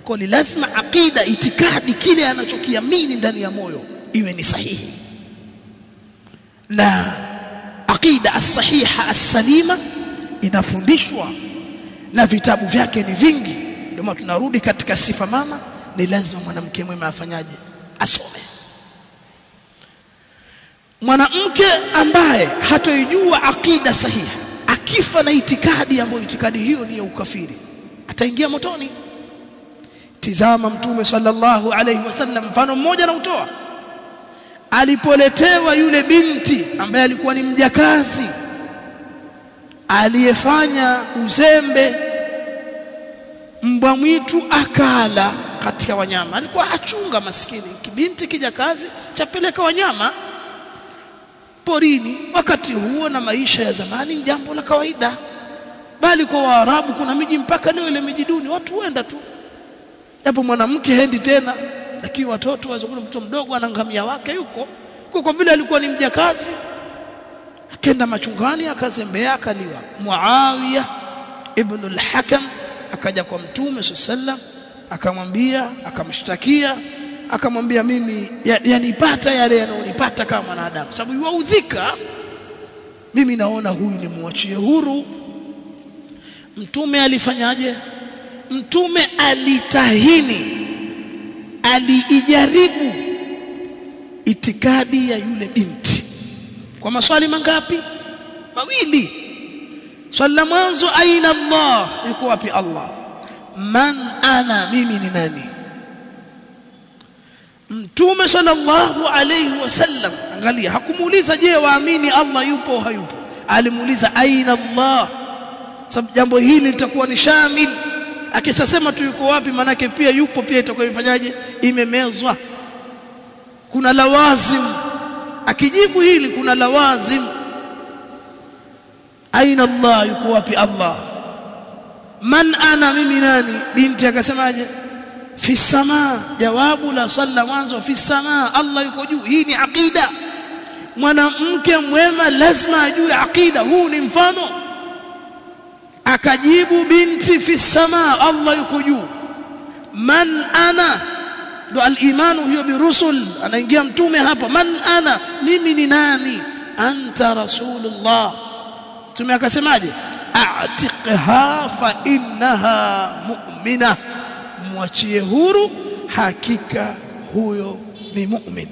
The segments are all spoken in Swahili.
kwa ni lazima aqida itikadi kile anachokiamini ndani ya moyo iwe ni sahihi na aqida as-sahiha as-salima inafundishwa na vitabu vyake ni vingi ndio maana tunarudi katika sifa mama ni lazima mwanamke mwema afanyaje asome mwanamke ambaye hatoijua aqida sahiha akifa na itikadi ambayo itikadi hiyo ni ya ukafiri ataingia motoni tizama mtume sallallahu alaihi wasallam mfano mmoja na utoa alipoletewa yule binti ambaye alikuwa ni mjakazi aliyefanya uzembe mbwa mwitu akala katika wanyama alikuwa achunga maskini kibinti kijakazi chapeleka wanyama porini wakati huo na maisha ya zamani ni jambo la kawaida bali kwa waarabu kuna miji mpaka leo ile miji duni watu huenda tu japo mwanamke hendi tena lakini watoto wazokuna mtoto mdogo ana ngamia wake yuko kwa kwa vile alikuwa ni mjakazi akenda machungani akazembea akaliwa Muawiya ibn al-Hakam akaja kwa mtume sallam akamwambia akamshtakia akamwambia mimi yanipata ya yale yanayonipata kama mwanadamu sababu yuaudhika mimi naona huyu ni muachie huru mtume alifanyaje mtume alitahini aliijaribu itikadi ya yule binti kwa maswali mangapi mawili swali la mwanzo aina Allah yuko wapi Allah man ana mimi ni nani mtume sallallahu alayhi wasallam angalia hakumuuliza je waamini Allah yupo au hayupo alimuuliza aina Allah sababu jambo hili litakuwa ni shamil akishasema tu yuko wapi manake pia yupo pia itakuwa ifanyaje imemezwa kuna lawazim akijibu hili kuna lawazim aina Allah yuko wapi Allah man ana mimi nani binti akasemaje fi samaa jawabu la swala mwanzo fi samaa Allah yuko juu hii ni aqida mwanamke mwema lazima ajue aqida huu ni mfano akajibu binti fi samaa Allah yuko juu man ana ndo al-imanu hiyo birusul anaingia mtume hapa man ana mimi ni nani anta rasulullah mtume akasemaje a'tiqha fa innaha mu'mina mwachie huru hakika huyo ni mu'min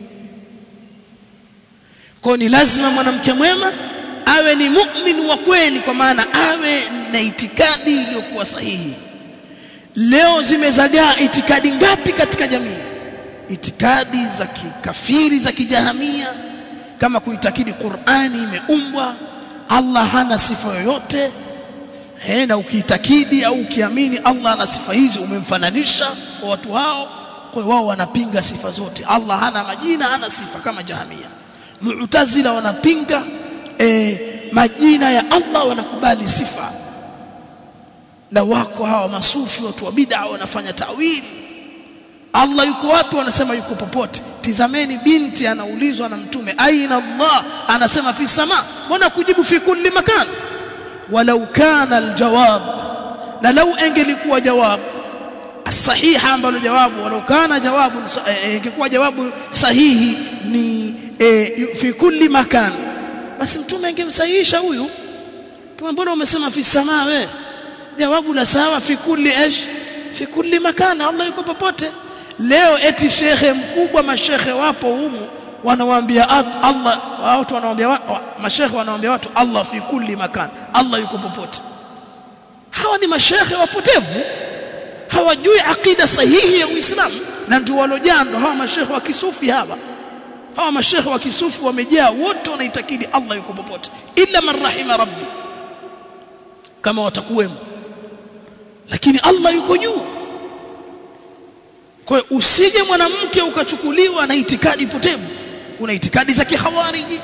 kwa ni lazima mwanamke mwema awe ni mu'min wa kweli kwa maana awe na itikadi iliyokuwa sahihi leo zimezagaa itikadi ngapi katika jamii itikadi za kikafiri za kijahamia kama kuitakidi Qur'ani imeumbwa Allah hana sifa yoyote eh na ukiitakidi au ukiamini Allah ana sifa hizi umemfananisha kwa watu hao kwa wao wanapinga sifa zote Allah hana majina hana sifa kama jahamia mu'tazila wanapinga eh, majina ya Allah wanakubali sifa na wako hawa masufi watu wa bid'a wanafanya tawili Allah yuko wapi wanasema yuko popote tizameni binti anaulizwa na mtume aina Allah anasema fi sama mbona kujibu fi kulli makan walau kana aljawab na lau engelikuwa jawab sahiha ambalo jawabu walau kana jawabu ingekuwa jawabu sahihi ni e, fi kulli makan basi mtume angemsahihisha huyu kama mbona umesema fi sama we jawabu la sawa fi kulli ايش fi kulli makana Allah yuko popote leo eti shekhe mkubwa mashekhe wapo humu wanawaambia Allah watu wanawaambia mashekhe wanawaambia watu Allah fi kulli makan Allah yuko popote hawa ni mashekhe wapotevu hawajui akida sahihi ya Uislamu na ndio walojando hawa mashekhe wa kisufi hawa hawa mashekhe wa kisufi wamejaa wote wanaitakidi Allah yuko popote illa man rahima rabbi kama watakuwemo lakini Allah yuko juu kwa hiyo usije mwanamke ukachukuliwa na itikadi potevu kuna itikadi za kihawariji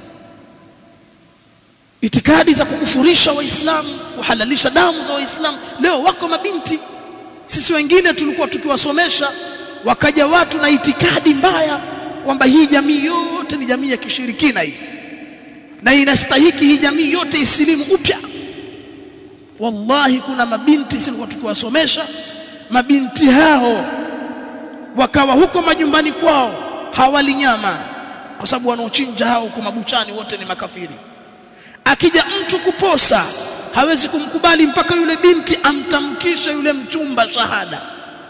itikadi za kukufurisha waislamu kuhalalisha damu za waislamu leo wako mabinti sisi wengine tulikuwa tukiwasomesha wakaja watu na itikadi mbaya kwamba hii jamii yote ni jamii ya kishirikina hii na inastahiki hii jamii yote isilimu upya wallahi kuna mabinti sisi tukiwasomesha mabinti hao wakawa huko majumbani kwao hawali nyama kwa sababu wanaochinja hao huko mabuchani wote ni makafiri akija mtu kuposa hawezi kumkubali mpaka yule binti amtamkishe yule mchumba shahada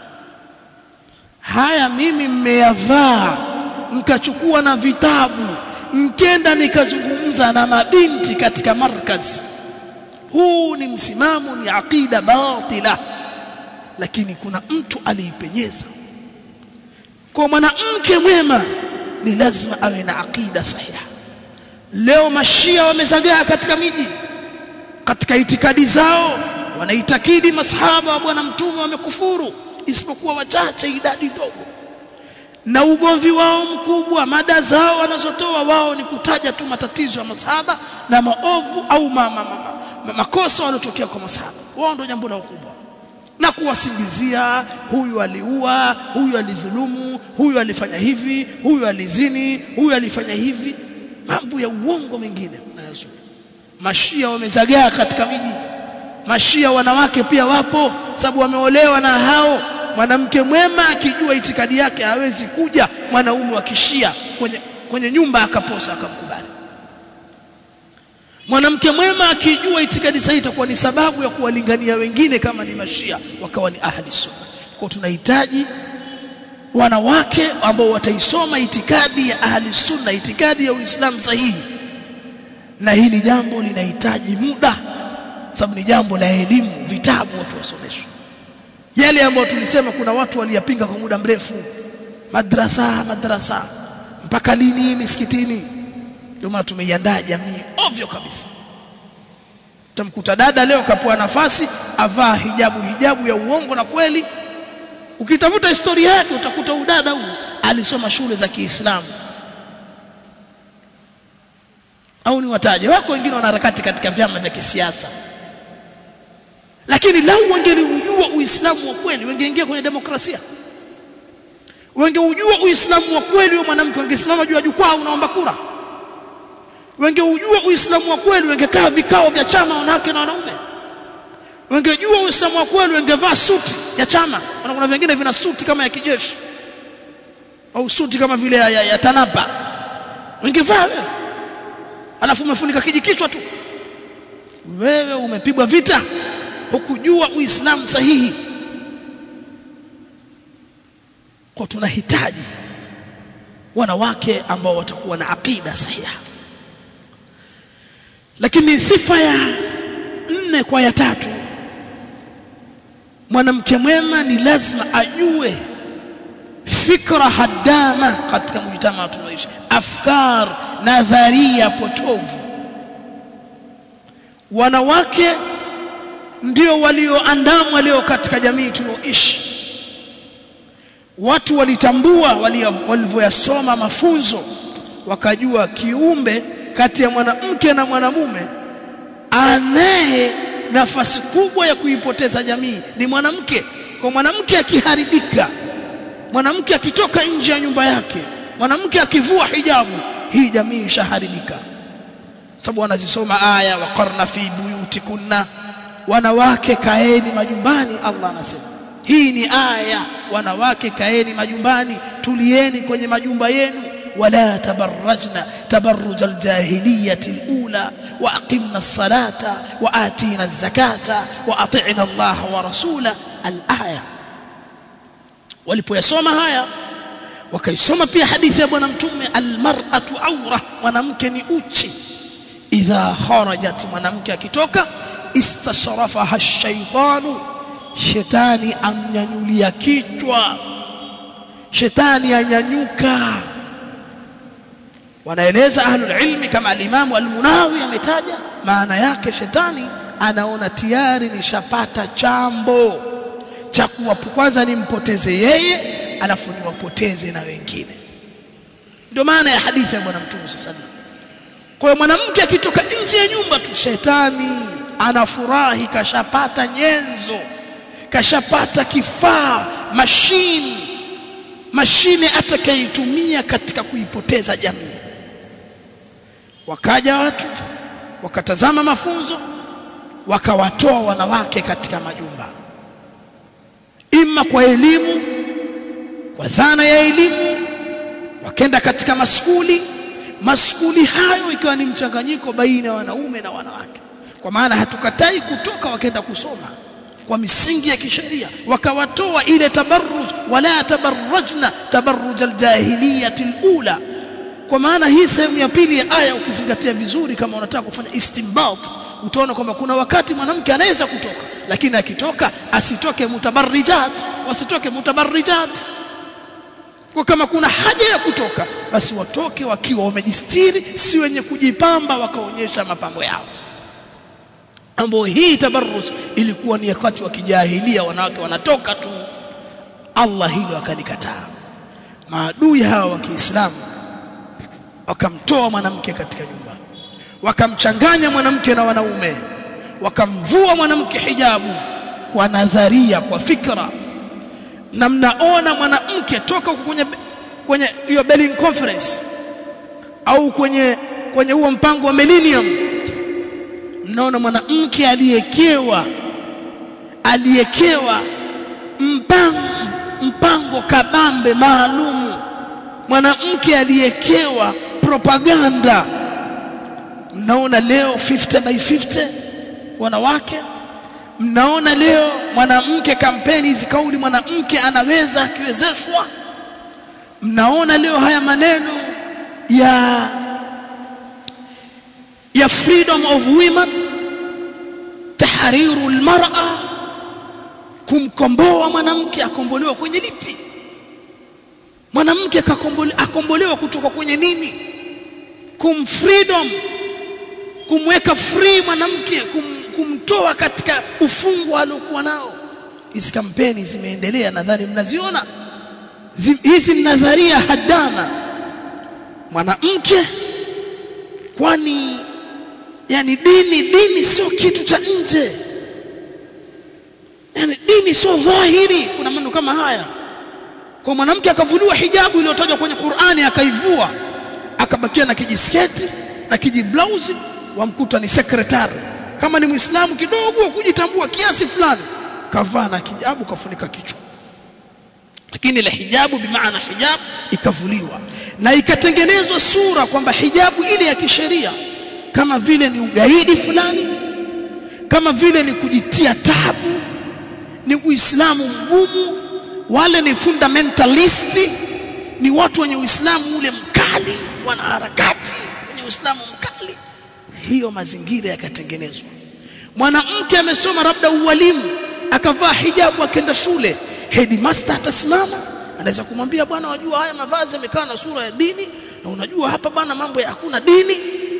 haya mimi mmeyavaa mkachukua na vitabu mkenda nikazungumza na mabinti katika markaz huu ni msimamo ni aqida batila lakini kuna mtu aliipenyeza kwa mwanamke mwema ni lazima awe na aqida sahiha leo mashia wamezagaa katika miji katika itikadi zao wanaitakidi masahaba wa bwana mtume wamekufuru isipokuwa wachache idadi ndogo na ugomvi wao mkubwa mada zao wanazotoa wao ni kutaja tu matatizo ya masahaba na maovu au ma, ma, ma, ma, makosa waliotokea kwa masahaba wao ndio jambo lao kubwa na kuwasingizia huyu aliua huyu alidhulumu huyu alifanya hivi huyu alizini huyu alifanya hivi mambo ya uongo mengine nayazua mashia wamezagaa katika miji mashia wanawake pia wapo sababu wameolewa na hao mwanamke mwema akijua itikadi yake hawezi kuja mwanaume wa kishia kwenye, kwenye nyumba akaposa akamkubali mwanamke mwema akijua itikadi sahihi itakuwa ni sababu ya kuwalingania wengine kama ni mashia wakawa ni ahli sunna kwa tunahitaji wanawake ambao wataisoma itikadi ya ahli sunna itikadi ya uislamu sahihi na hili jambo linahitaji muda sababu ni jambo la elimu vitabu watu wasomeshwe yale ambayo tulisema kuna watu waliyapinga kwa muda mrefu madrasa madrasa mpaka lini misikitini ndio maana tumeiandaa jamii ovyo kabisa tamkuta dada leo kapewa nafasi avaa hijabu hijabu ya uongo na kweli ukitafuta historia yake utakuta udada huu alisoma shule za Kiislamu au ni wataje wako wengine wanaharakati katika vyama vya kisiasa lakini lau wangeliujua uislamu wa kweli wangeingia kwenye demokrasia wangeujua uislamu wa kweli wa mwanamke wangesimama juu ya jukwaa unaomba kura wangeujua uislamu wa kweli wangekaa vikao vya chama wanawake na wanaume wangejua uislamu wa kweli wangevaa suti ya chama na kuna vingine vina suti kama ya kijeshi au suti kama vile ya, ya, ya tanapa wangevaa wewe alafu umefunika kijikichwa tu wewe umepigwa vita hukujua uislamu sahihi kwa tunahitaji wanawake ambao watakuwa na aqida sahiha lakini sifa ya nne kwa ya tatu mwanamke mwema ni lazima ajue fikra hadama katika mujtama tunaoishi afkar nadharia potovu wanawake ndio walioandamwa leo katika jamii tunaoishi watu walitambua walivyoyasoma mafunzo wakajua kiumbe kati ya mwanamke na mwanamume anaye nafasi kubwa ya kuipoteza jamii ni mwanamke kwa mwanamke akiharibika mwanamke akitoka nje ya nyumba yake mwanamke akivua hijabu hii jamii ishaharibika sababu wanazisoma aya waqarna fi buyutikunna wanawake kaeni majumbani Allah anasema hii ni aya wanawake kaeni majumbani tulieni kwenye majumba yenu ولا تبرجن تبرج الجاهلية الأولى وأقمنا الصلاة وآتينا الزكاة وأطعنا الله ورسوله الآية walipoyasoma haya wakaisoma pia hadithi ya bwana mtume almar'atu awra mwanamke ni uchi idha kharajat mwanamke akitoka istashrafaha ash-shaytanu shetani amnyanyulia kichwa shetani anyanyuka wanaeleza ahlul ilmi kama alimamu almunawi ametaja maana yake shetani anaona tayari nishapata chambo cha kuwapo kwanza nimpoteze yeye alafu niwapoteze na wengine ndio maana ya hadithi ya bwana mtume sallallahu kwa hiyo mwanamke akitoka nje ya nyumba tu shetani anafurahi kashapata nyenzo kashapata kifaa mashine mashine atakayeitumia katika kuipoteza jamii wakaja watu wakatazama mafunzo wakawatoa wanawake katika majumba imma kwa elimu kwa dhana ya elimu wakenda katika maskuli maskuli hayo ikiwa ni mchanganyiko baina ya wanaume na wanawake kwa maana hatukatai kutoka wakenda kusoma kwa misingi ya kisheria wakawatoa ile tabarruj wala tabarrajna tabarruj aljahiliyati alula kwa maana hii sehemu ya pili ya aya ukizingatia vizuri kama unataka kufanya istinbat utaona kwamba kuna wakati mwanamke anaweza kutoka lakini akitoka asitoke mutabarrijat wasitoke mutabarrijat kwa kama kuna haja ya kutoka basi watoke wakiwa wamejistiri si wenye kujipamba wakaonyesha mapambo yao ambapo hii tabarruj ilikuwa ni wakati wa kijahilia wanawake wanatoka tu Allah hilo akalikataa maadui hawa wa Kiislamu wakamtoa mwanamke katika nyumba wakamchanganya mwanamke na wanaume wakamvua mwanamke hijabu kwa nadharia kwa fikra na mnaona mwanamke toka kwenye kwenye hiyo Berlin conference au kwenye kwenye huo mpango wa millennium mnaona mwanamke aliyekewa aliyekewa mpango mpango kabambe maalumu mwanamke aliyekewa propaganda mnaona leo 50 by 50 wanawake mnaona leo mwanamke kampeni hizi kauli mwanamke anaweza akiwezeshwa mnaona leo haya maneno ya ya freedom of women tahriru almar'a kumkomboa mwanamke akombolewa kwenye lipi mwanamke akombolewa kutoka kwenye nini kum freedom kumweka free mwanamke kum, kumtoa katika ufungwa aliokuwa nao hizi kampeni zimeendelea nadhani mnaziona hizi nadharia hadana mwanamke kwani yani dini dini sio kitu cha nje yani dini sio dhahiri kuna maneno kama haya kwa mwanamke akavuliwa hijabu iliyotajwa kwenye Qur'ani akaivua akabakia na kijisketi na kijiblausi wamkuta ni sekretari kama ni muislamu kidogo kujitambua kiasi fulani kavaa na kijabu kafunika kichwa lakini ile hijabu bimaana hijabu ikavuliwa na ikatengenezwa sura kwamba hijabu ile ya kisheria kama vile ni ugaidi fulani kama vile ni kujitia tabu ni uislamu mgumu wale ni fundamentalisti ni watu wenye uislamu ule mkali wanaharakati wenye uislamu mkali hiyo mazingira yakatengenezwa mwanamke amesoma labda ualimu akavaa hijabu akaenda shule headmaster atasimama anaweza kumwambia bwana wajua haya mavazi yamekaa na sura ya dini na unajua hapa bwana mambo ya hakuna dini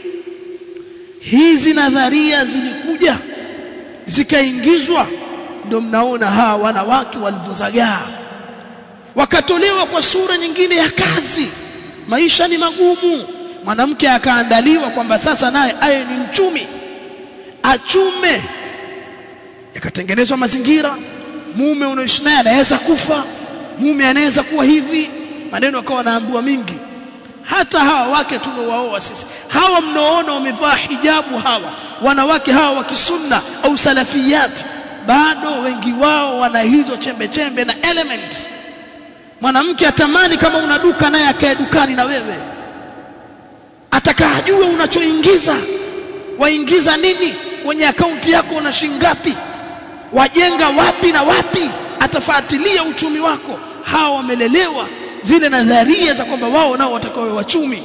hizi nadharia zilikuja zikaingizwa ndio mnaona hawa wanawake walivyozagaa wakatolewa kwa sura nyingine ya kazi maisha ni magumu mwanamke akaandaliwa kwamba sasa naye aye ni mchumi achume yakatengenezwa mazingira mume unaoishi naye anaweza kufa mume anaweza kuwa hivi maneno akawa naambiwa mingi hata hawa wake tunaowaoa sisi hawa mnaoona wamevaa hijabu hawa wanawake hawa wa kisunna au salafiyat bado wengi wao wana hizo chembe chembe na element mwanamke atamani kama una duka naye akae dukani na wewe atakajua unachoingiza waingiza nini kwenye akaunti yako una shingapi wajenga wapi na wapi atafuatilia uchumi wako hawa wamelelewa zile nadharia za kwamba wao nao watakawe wachumi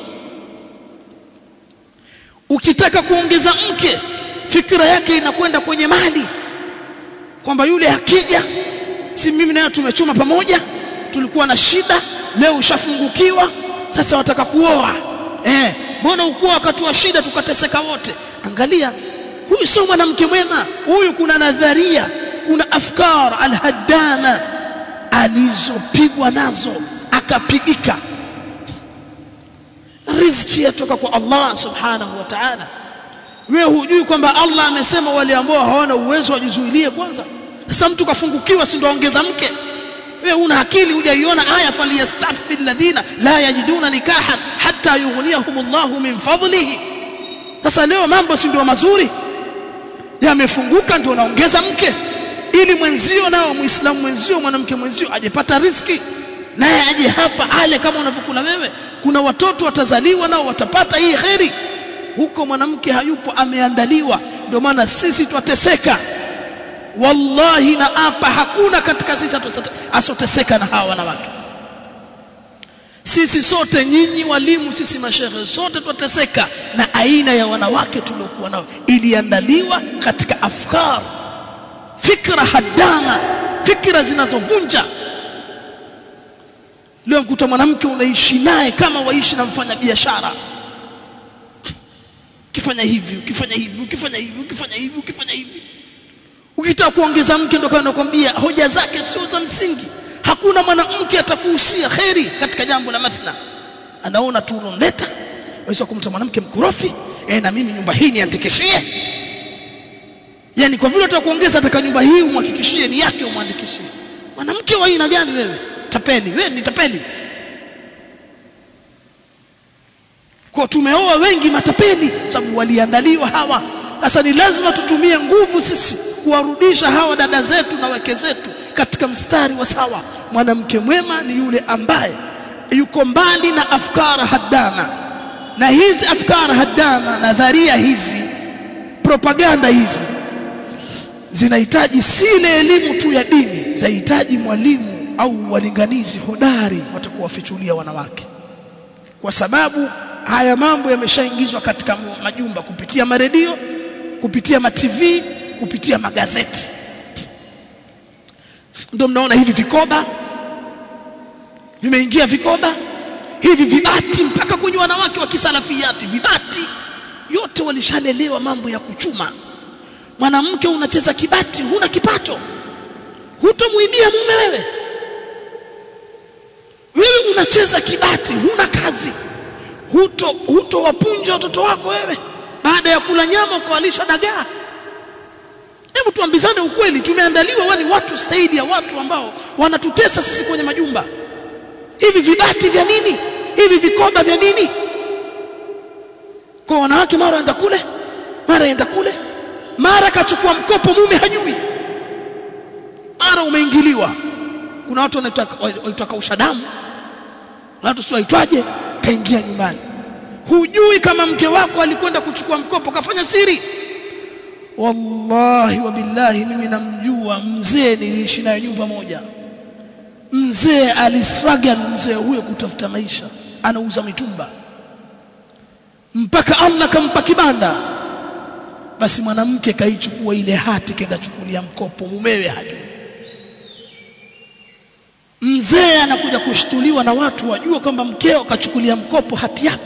ukitaka kuongeza mke fikra yake inakwenda kwenye mali kwamba yule akija si mimi naye tumechuma pamoja tulikuwa na shida leo ushafungukiwa sasa wataka kuoa eh mbona ukuwa wakati wa shida tukateseka wote angalia huyu sio mwanamke mwema huyu kuna nadharia kuna afkar alhaddama alizopigwa nazo akapigika riziki yatoka kwa Allah subhanahu wa ta'ala wewe hujui kwamba Allah amesema wale ambao hawana uwezo wajizuilie kwanza sasa mtu kafungukiwa si ndio ongeza mke wewe una akili hujaiona aya falyastafi alladhina la yajiduna nikahan hatta yughniyahum Allahu min fadlihi sasa leo mambo si ndio mazuri yamefunguka ndio unaongeza mke ili mwenzio nao muislamu mwenzio mwanamke mwenzio ajepata riski naye aje hapa ale kama unavyokula wewe kuna watoto watazaliwa nao watapata hii kheri huko mwanamke hayupo ameandaliwa ndio maana sisi twateseka wallahi na apa hakuna katika sisi asoteseka na hawa wanawake sisi sote nyinyi walimu sisi mashehe sote twateseka na aina ya wanawake tuliokuwa nao iliandaliwa katika afkar fikra hadana fikra zinazovunja leo mkuta mwanamke unaishi naye kama waishi na mfanya biashara ukifanya hivi ukifanya hivi ukifanya hivi ukifanya hivi ukifanya hivi ukitaka kuongeza mke ndo kana kwambia hoja zake sio za msingi hakuna mwanamke atakuhusia kheri katika jambo la mathna anaona tu unaleta waweza kumta mwanamke mkorofi eh na mimi nyumba hii niandikishie yani kwa vile utakuongeza ataka nyumba hii umhakikishie ni yake umwandikishie mwanamke wa aina gani wewe tapeli wewe ni tapeli kwa tumeoa wengi matapeli sababu waliandaliwa hawa sasa ni lazima tutumie nguvu sisi kuwarudisha hawa dada zetu na wake zetu katika mstari wa sawa mwanamke mwema ni yule ambaye yuko mbali na afkara haddana na hizi afkara haddana nadharia hizi propaganda hizi zinahitaji si ile elimu tu ya dini zinahitaji mwalimu au walinganizi hodari watakuwafichulia wanawake kwa sababu haya mambo yameshaingizwa katika majumba kupitia maredio kupitia ma TV kupitia magazeti ndio mnaona hivi vikoba vimeingia vikoba hivi vibati mpaka kwenye wanawake wa kisalafiati vibati yote walishalelewa mambo ya kuchuma mwanamke unacheza kibati huna kipato hutomuibia mume wewe wewe unacheza kibati huna kazi huto hutowapunja watoto wako wewe baada ya kula nyama ukawalisha dagaa hebu tuambizane ukweli tumeandaliwa wani watu staili ya watu ambao wanatutesa sisi kwenye majumba hivi vibati vya nini hivi vikoba vya nini kwa wanawake mara enda kule mara enda kule mara kachukua mkopo mume hajui mara umeingiliwa kuna watu wanaitwa kausha damu na watu sio waitwaje kaingia nyumbani hujui kama mke wako alikwenda kuchukua mkopo kafanya siri wallahi wa billahi mimi namjua mzee niliishi naye nyumba moja mzee alistruggle mzee huyo kutafuta maisha anauza mitumba mpaka Allah kampa kibanda basi mwanamke kaichukua ile hati kenda chukulia mkopo mumewe hajui mzee anakuja kushtuliwa na watu wajua kwamba mkeo kachukulia mkopo hati yako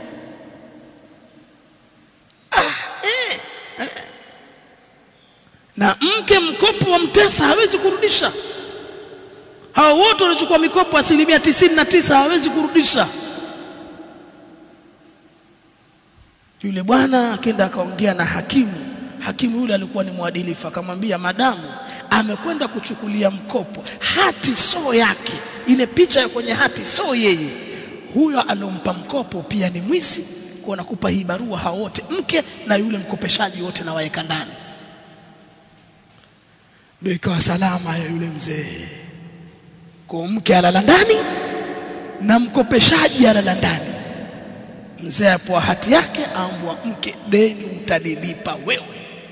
ah, eh, eh. na mke mkopo wa mtesa hawezi kurudisha hawa wote waliochukua mikopo asilimia tisini na tisa hawezi kurudisha yule bwana akenda akaongea na hakimu hakimu yule alikuwa ni mwadilifu akamwambia madamu amekwenda kuchukulia mkopo hati sio yake ile picha ya kwenye hati sio yeye huyo alompa mkopo pia ni mwizi kwa nakupa hii barua hao wote mke na yule mkopeshaji wote na waeka ndani ndio ikawa salama ya yule mzee kwa mke alala ndani na mkopeshaji alala ndani mzee apoa hati yake aambwa mke deni utanilipa wewe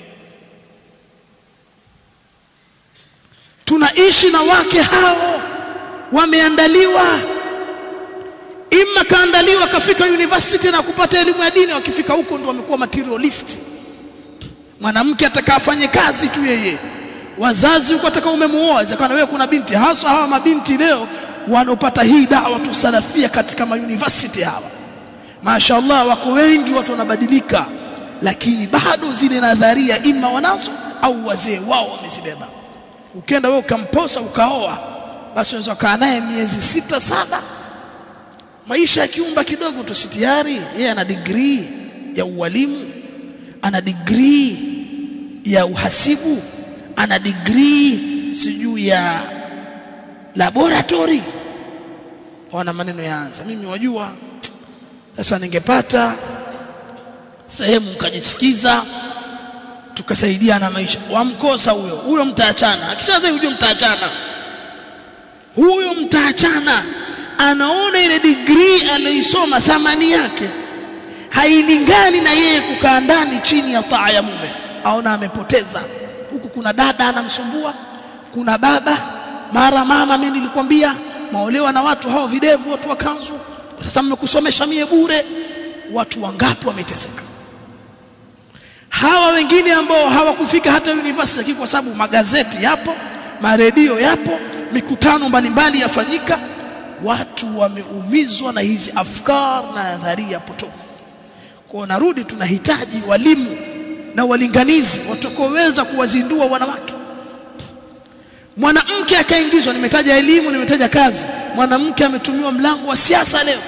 tunaishi na wake hao wameandaliwa imma kaandaliwa kafika university na kupata elimu ya dini wakifika huko ndio wamekuwa materialist mwanamke atakafanye kazi tu yeye wazazi huko ataka umemuoa zakana wewe kuna binti hasa hawa mabinti leo wanaopata hii dawa tu salafia katika ma university hawa mashaallah wako wengi watu wanabadilika lakini bado zile nadharia ima wanazo au wazee wao wamezibeba ukenda wewe ukamposa ukaoa basi unaweza kaa naye miezi sita saba maisha ya kiumba kidogo tu tayari yeye ana degree ya ualimu ana degree ya uhasibu ana degree sijui ya laboratory wana maneno yaanza mimi wajua sasa ningepata sehemu nikajisikiza tukasaidiana maisha wamkosa huyo huyo mtaachana akishaza huyo mtaachana huyo mtaachana anaona ile degree anaisoma thamani yake hailingani na yeye kukaa ndani chini ya taa ya mume aona amepoteza huku kuna dada anamsumbua kuna baba mara mama mimi nilikwambia maolewa na watu hao videvu watu wa kanzu sasa mmekusomesha mie bure watu wangapi wameteseka hawa wengine ambao hawakufika hata university kwa sababu magazeti yapo maredio yapo mikutano mbalimbali yafanyika watu wameumizwa na hizi afkar na nadharia potofu kwa narudi tunahitaji walimu na walinganizi watakaoweza kuwazindua wanawake mwanamke akaingizwa nimetaja elimu nimetaja kazi mwanamke ametumiwa mlango wa siasa leo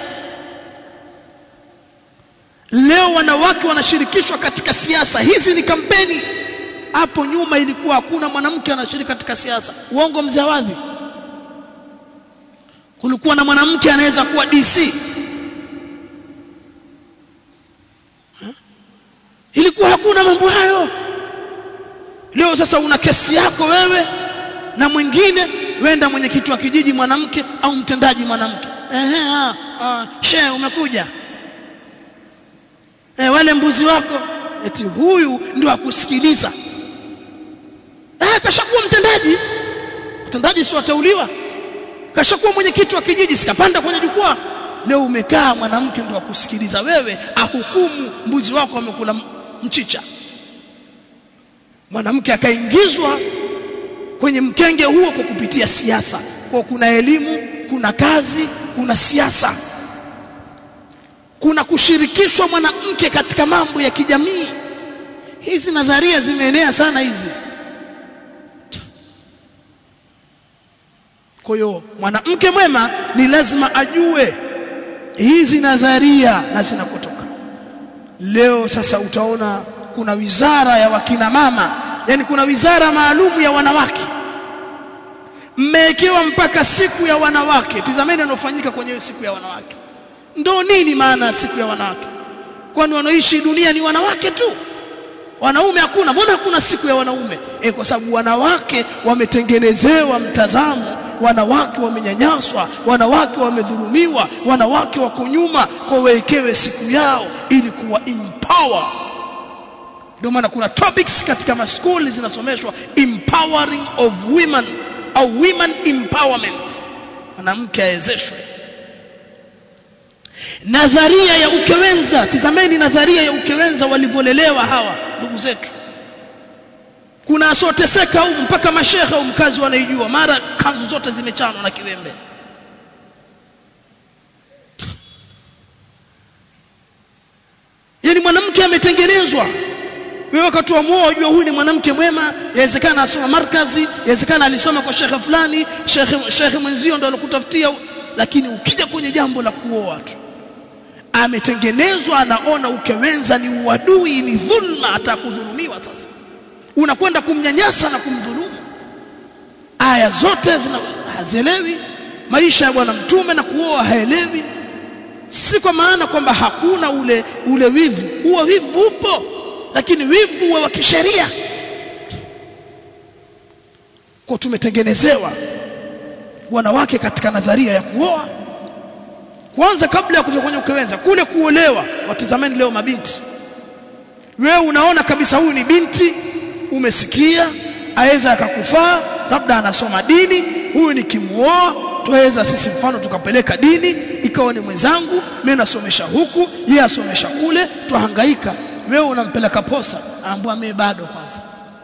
leo wanawake wanashirikishwa katika siasa hizi ni kampeni hapo nyuma ilikuwa hakuna mwanamke anashiriki katika siasa uongo mzee wadhi kulikuwa na mwanamke anaweza kuwa DC ilikuwa hakuna mambo hayo leo sasa una kesi yako wewe na mwingine wenda mwenyekiti wa kijiji mwanamke au mtendaji mwanamke ehe ah, ah shehe umekuja eh wale mbuzi wako eti huyu ndio akusikiliza ah kashakuwa mtendaji mtendaji si watauliwa kashakuwa mwenyekiti wa kijiji sikapanda kwenye jukwaa leo umekaa mwanamke ndio akusikiliza wewe ahukumu mbuzi wako wamekula mchicha mwanamke akaingizwa kwenye mkenge huo kwa kupitia siasa kwa kuna elimu kuna kazi kuna siasa kuna kushirikishwa mwanamke katika mambo ya kijamii hizi nadharia zimeenea sana hizi kwa hiyo mwanamke mwema ni lazima ajue hizi nadharia na zinakotoka leo sasa utaona kuna wizara ya wakina mama yani kuna wizara maalumu ya wanawake mmewekewa mpaka siku ya wanawake tizameni yanofanyika kwenye siku ya wanawake ndo nini maana ya siku ya wanawake kwani wanaoishi dunia ni wanawake tu wanaume hakuna mbona hakuna siku ya wanaume e, kwa sababu wanawake wametengenezewa mtazamo wanawake wamenyanyaswa wanawake wamedhulumiwa wanawake wako nyuma kwa wekewe siku yao ili kuwa empower ndio maana kuna topics katika maskuli zinasomeshwa empowering of women au women empowerment mwanamke awezeshwe nadharia ya ukewenza tizameni nadharia ya ukewenza walivyolelewa hawa ndugu zetu kuna asoteseka au mpaka mashehe au mkazi wanaijua mara kanzu zote zimechanwa na kiwembe yani mwanamke ametengenezwa wewe wakati wa muoa unajua huyu ni mwanamke mwema yawezekana asoma markazi yawezekana alisoma kwa shekhe fulani shekhe shekhe mwenzio ndo alikutafutia lakini ukija kwenye jambo la kuoa tu ametengenezwa anaona ukewenza ni uadui ni dhulma atakudhulumiwa sasa unakwenda kumnyanyasa na kumdhulumu aya zote zina hazielewi maisha ya bwana mtume na kuoa haelewi si kwa maana kwamba hakuna ule ule wivu huo wivu upo lakini wivu uwe wa kisheria kwa tumetengenezewa wanawake katika nadharia ya kuoa kwanza kabla ya kufika kwenye ukewenza kule kuolewa watizameni leo mabinti wewe unaona kabisa huyu ni binti umesikia aweza akakufaa labda anasoma dini huyu nikimuoa tuweza sisi mfano tukapeleka dini ikawa ni mwenzangu mimi nasomesha huku yeye asomesha kule tuhangaika wewe unampeleka posa anaambia mimi bado kwanza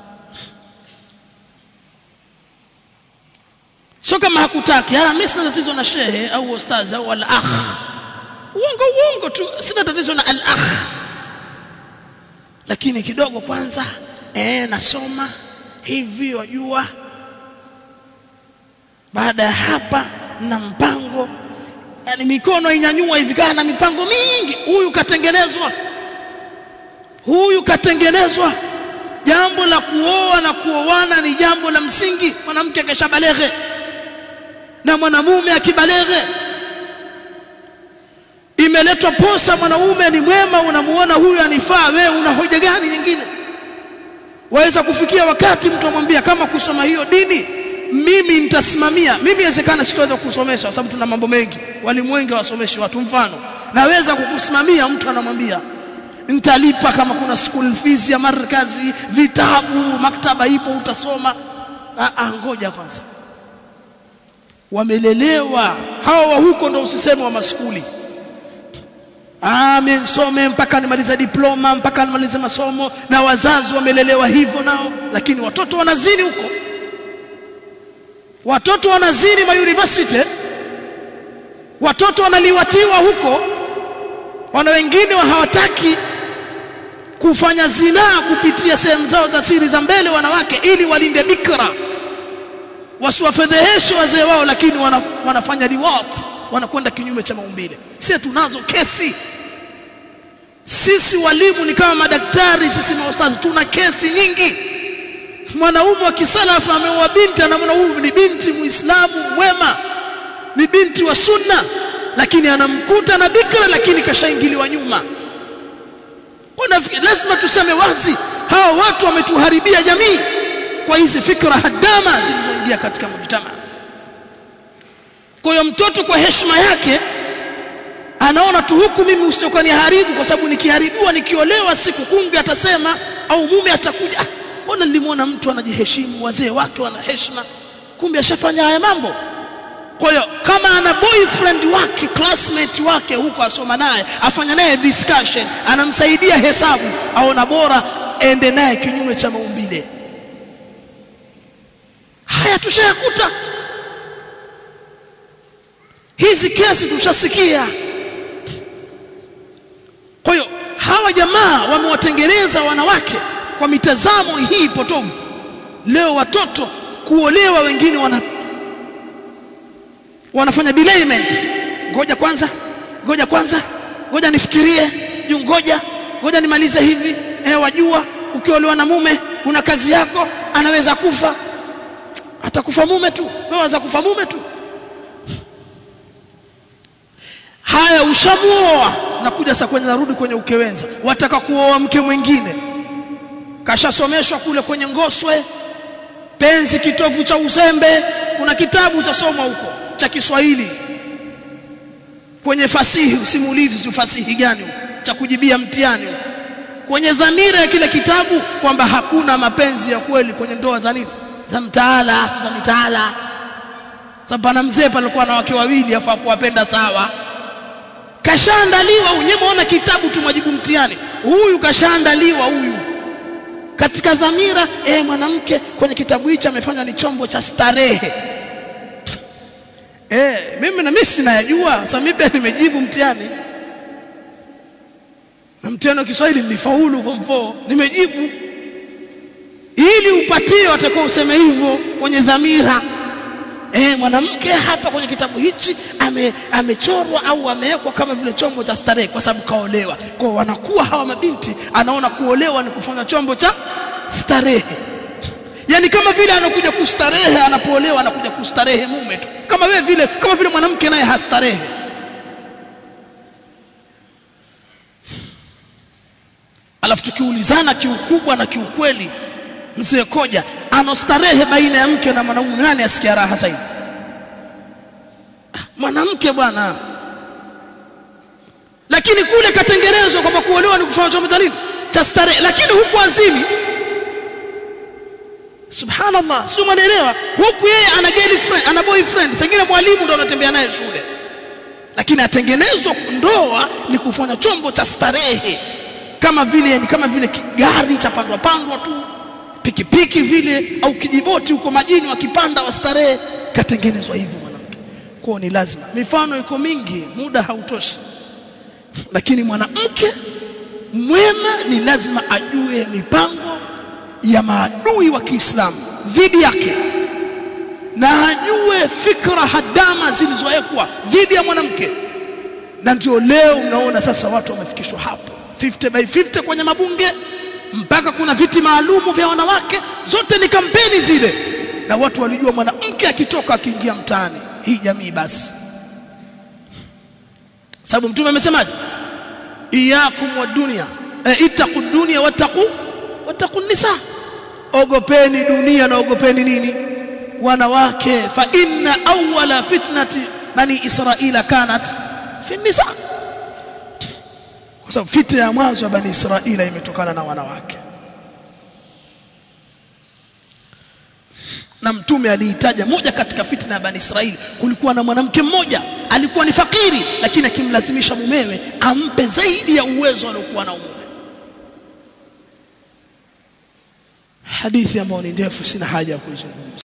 sio kama hakutaki ah mimi sina tatizo na shehe au ustazi au al akh uongo uongo tu sina tatizo na al akh lakini kidogo kwanza eh nasoma hivi wajua baada ya hapa na mpango yani mikono inyanyua hivi kana na mipango mingi huyu katengenezwa huyu katengenezwa jambo la kuoa na kuoana ni jambo la msingi mwanamke akishabaleghe na mwanamume akibaleghe imeletwa posa mwanaume ni mwema unamuona huyu anifaa wewe una hoja gani nyingine waweza kufikia wakati mtu amwambia kama kusoma hiyo dini mimi nitasimamia mimi inawezekana sitaweza kusomesha kwa sababu tuna mambo mengi walimu wengi hawasomeshi watu mfano naweza kukusimamia mtu anamwambia nitalipa kama kuna school fees ya markazi vitabu maktaba ipo utasoma ah ngoja kwanza wamelelewa hawa wa huko ndo usiseme wa maskuli ah mimi nisome mpaka nimalize diploma mpaka nimalize masomo na wazazi wamelelewa hivyo nao lakini watoto wanazini huko watoto wanazini ma university watoto wanaliwatiwa huko wana wengine wa hawataki kufanya zinaa kupitia sehemu zao za siri za mbele wanawake ili walinde bikra wasiwafedheheshe wazee wao lakini wana, wanafanya reward wanakwenda kinyume cha maumbile sisi tunazo kesi sisi walimu ni kama madaktari sisi maustadhi tuna kesi nyingi mwanaume wa kisalafu ameoa binti anamwona huyu ni binti muislamu mwema ni binti wa sunna lakini anamkuta na bikra lakini kashaingiliwa nyuma lazima tuseme wazi hawa watu wametuharibia jamii kwa hizi fikra hadama zilizoingia katika mujtama kwa hiyo mtoto kwa heshima yake anaona tu huku mimi usitoka ni haribu kwa sababu nikiharibiwa nikiolewa siku kumbe atasema au mume atakuja mbona nilimwona mtu anajiheshimu wazee wake wana heshima kumbe ashafanya haya mambo kwa hiyo kama ana boyfriend wake classmate wake huko asoma naye afanya naye discussion anamsaidia hesabu aona bora ende naye kinyume cha maumbile haya tushayakuta hizi kesi tushasikia kwa hiyo hawa jamaa wamewatengeneza wanawake kwa mitazamo hii potovu leo watoto kuolewa wengine wana wanafanya delayment ngoja kwanza ngoja kwanza ngoja nifikirie juu ngoja ngoja nimalize hivi eh wajua ukiolewa na mume una kazi yako anaweza kufa atakufa mume tu wewe unaweza kufa mume tu haya ushamuoa nakuja sasa kwenye narudi kwenye ukewenza wataka kuoa mke mwingine kashasomeshwa kule kwenye ngoswe penzi kitovu cha uzembe kuna kitabu utasoma huko cha Kiswahili kwenye fasihi usimulizi si fasihi gani cha kujibia mtihani kwenye dhamira ya kile kitabu kwamba hakuna mapenzi ya kweli kwenye ndoa za nini za mtaala za mitaala sababu pana mzee palikuwa na wake wawili afa kuwapenda sawa kashaandaliwa unyemeona kitabu tumwajibu mtihani huyu kashaandaliwa huyu katika dhamira eh mwanamke kwenye kitabu hicho amefanywa ni chombo cha starehe eh mimi na mimi sinayajua sasa mimi pia nimejibu mtihani na mtihani wa Kiswahili nilifaulu form 4 nimejibu ili upatie watakuwa useme hivyo kwenye dhamira eh mwanamke hapa kwenye kitabu hichi ame, amechorwa au amewekwa kama vile chombo cha starehe kwa sababu kaolewa kwa wanakuwa hawa mabinti anaona kuolewa ni kufanya chombo cha starehe yani kama vile anakuja kustarehe anapoolewa anakuja kustarehe mume tu kama wewe vile kama vile mwanamke naye hastarehe alafu tukiulizana kiukubwa na kiukweli mzee koja anostarehe baina ya mke na mwanaume nani asikia raha zaidi mwanamke bwana lakini kule katengenezwa kwamba kuolewa ni kufanya chombo cha nini cha starehe lakini huku azimi subhanallah sio mwanaelewa huku yeye ana girlfriend ana boyfriend sengine mwalimu ndo anatembea naye shule lakini atengenezwa ndoa ni kufanya chombo cha starehe kama vile ni kama vile gari cha pandwa pandwa tu pikipiki vile au kijiboti huko majini wakipanda wastarehe katengenezwa hivyo mwanamke kwao ni lazima mifano iko mingi muda hautoshi lakini mwanamke mwema ni lazima ajue mipango ya maadui wa Kiislamu dhidi yake na ajue fikra hadama zilizowekwa dhidi ya mwanamke na ndio leo unaona sasa watu wamefikishwa hapo 50 by 50 kwenye mabunge mpaka kuna viti maalumu vya wanawake zote ni kampeni zile na watu walijua mwanamke akitoka akiingia mtaani hii jamii basi sababu mtume amesemaje iyakum wa dunya e, ittaqu dunya wattaqu wattaqu nisa ogopeni dunia na ogopeni nini wanawake fa inna awwala fitnati bani israila kanat fi nisa kwa sababu fitna ya mwanzo ya bani israila imetokana na wanawake na mtume aliitaja moja katika fitna ya bani Israeli kulikuwa na mwanamke mmoja alikuwa ni fakiri lakini akimlazimisha mumewe ampe zaidi ya uwezo aliokuwa na mume hadithi ambayo ni ndefu sina haja ya kuizungumza